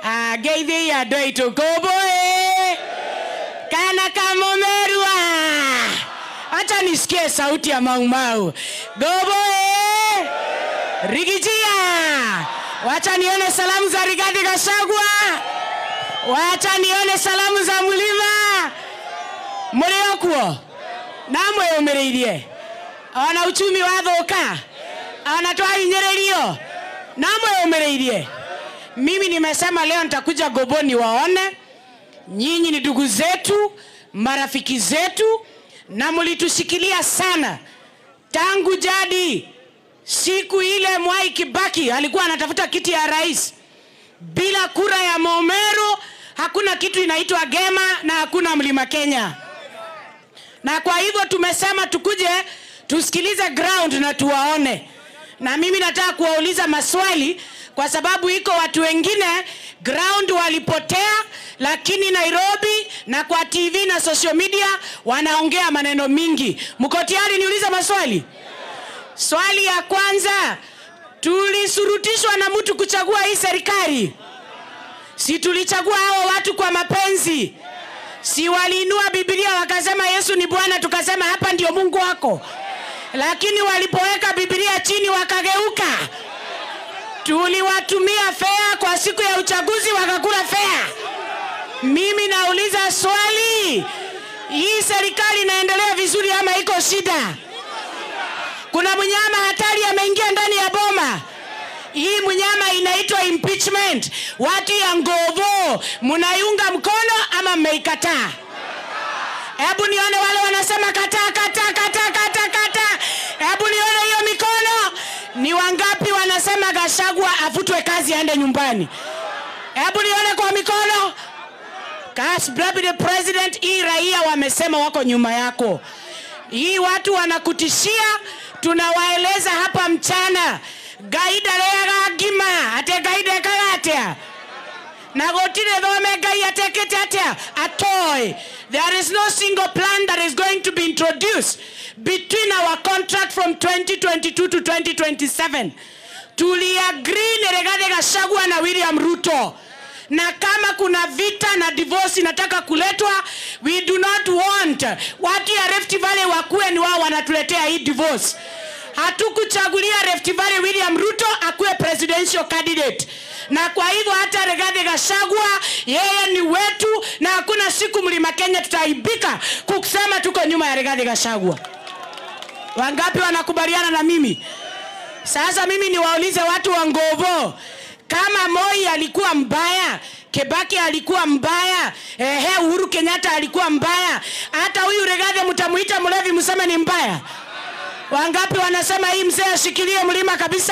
ageithie andå aitå kå mbå kana kamumerua acha nisikie sauti ya maumau goboe rigijia wacha nione salamu za rigadhi gashagwa wacha nione salamu za mlima mliokuo namwĩyũmĩrĩirie ona uchumi wathũka ona twahinyĩrĩrio namwĩyũmĩrĩirie mimi nimesema leo nitakuja goboni waone nyinyi ni ndugu zetu marafiki zetu na mlitushikilia sana tangu jadi siku ile mwai kibaki alikuwa anatafuta kiti ya rais bila kura ya momero hakuna kitu inaitwa gema na hakuna mlima kenya na kwa hivyo tumesema tukuje tusikilize ground na tuwaone na mimi nataka kuwauliza maswali kwa sababu iko watu wengine ground walipotea lakini nairobi na kwa tv na social media wanaongea maneno mingi mko tayari niulize maswali swali ya kwanza tulisurutishwa na mtu kuchagua hii serikali si tulichagua hao watu kwa mapenzi si waliinua bibilia wakasema yesu ni bwana tukasema hapa ndio mungu wako lakini walipoweka bibilia chini wakageuka tuliwatumia fea kwa siku ya uchaguzi wakakula fea mimi nauliza swali hii serikali inaendelea vizuri ama iko shida kuna mnyama hatari ameingia ndani ya boma hii mnyama inaitwa impeachment watu ya ngovo mnaiunga mkono ama mmeikataa hebu nione wale wanasema kataa kataa kataa kataa kataa hebu nione hiyo mikono ni wangapi wanasema gashagwa afutwe kazi aende nyumbani hebu nione kwa mikono Kas, Deputy President, hii raia wamesema wako nyuma yako. Hii watu wanakutishia, tunawaeleza hapa mchana gaida reaga ngima ate gaida kagatia na gotire thome ngai atekete atia atoy there is no single plan that is going to be introduced between our contract from 2022 to 2027 tuliagree ni Rigathi Gachagua na William Ruto na kama kuna vita na divorce inataka kuletwa we do not want watu ya Rift Valley wakuwe ni wao wanatuletea hii divorce hatukuchagulia Rift Valley William Ruto akuwe presidential candidate na kwa hivyo hata Rigathi Gachagua yeye ni wetu na hakuna siku mlima Kenya tutaaibika kusema tuko nyuma ya Rigathi Gachagua wangapi wanakubaliana na mimi sasa mimi niwaulize watu wa Ngovo kama Moi alikuwa mbaya, Kebaki alikuwa mbaya, ehe, Uhuru Kenyatta alikuwa mbaya, hata huyu Rigathi mtamuita mlevi, mseme ni mbaya? Wangapi wanasema hii mzee ashikilie mlima kabisa?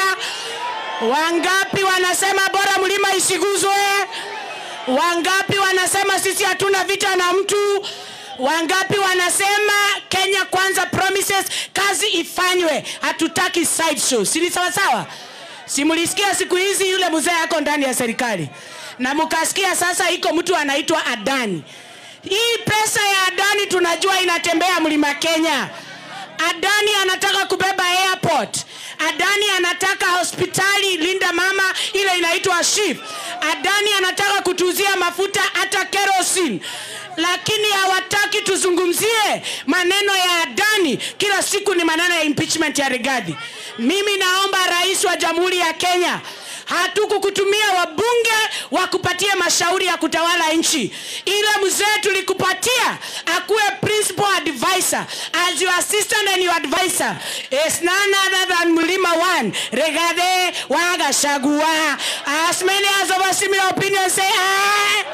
Wangapi wanasema bora mlima isiguzwe? Wangapi wanasema sisi hatuna vita na mtu? Wangapi wanasema Kenya kwanza promises, kazi ifanywe, hatutaki side show. Si ni sawa sawa? Simulisikia siku hizi yule mzee yako ndani ya serikali, na mkasikia sasa iko mtu anaitwa Adani. Hii pesa ya Adani tunajua inatembea mlima Kenya. Adani anataka kubeba airport. Adani anataka hospitali Linda Mama ile inaitwa Shif. Adani anataka kutuzia mafuta hata kerosene lakini hawataki tuzungumzie maneno ya Adani. Kila siku ni maneno ya impeachment ya Rigathi. Mimi naomba rais wa Jamhuri ya Kenya, hatukukutumia wabunge wakupatie mashauri ya kutawala nchi. Ile mzee tulikupatia akuwe principal advisor as your assistant and your advisor is none other than Mlima One Rigathi wa Gachagua. As many as of us similar opinion say aye.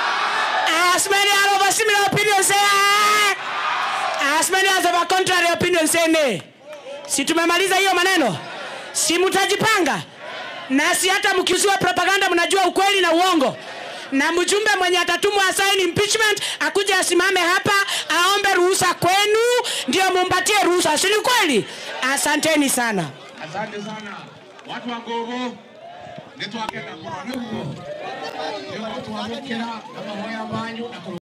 As many as of a similar opinion say aye. As many as of a contrary opinion say nay. Si tumemaliza hiyo maneno? Si mtajipanga? Na si hata mkiuziwa propaganda mnajua ukweli na uongo. Na mjumbe mwenye atatumwa asaini impeachment akuje asimame hapa aombe ruhusa kwenu ndio mumpatie ruhusa. Si ni kweli? Asanteni sana. Asante sana watu wa Ngogo nitwakenda kũrora nĩguo nĩguo twamũkĩra na mahoya manyu na kũrũ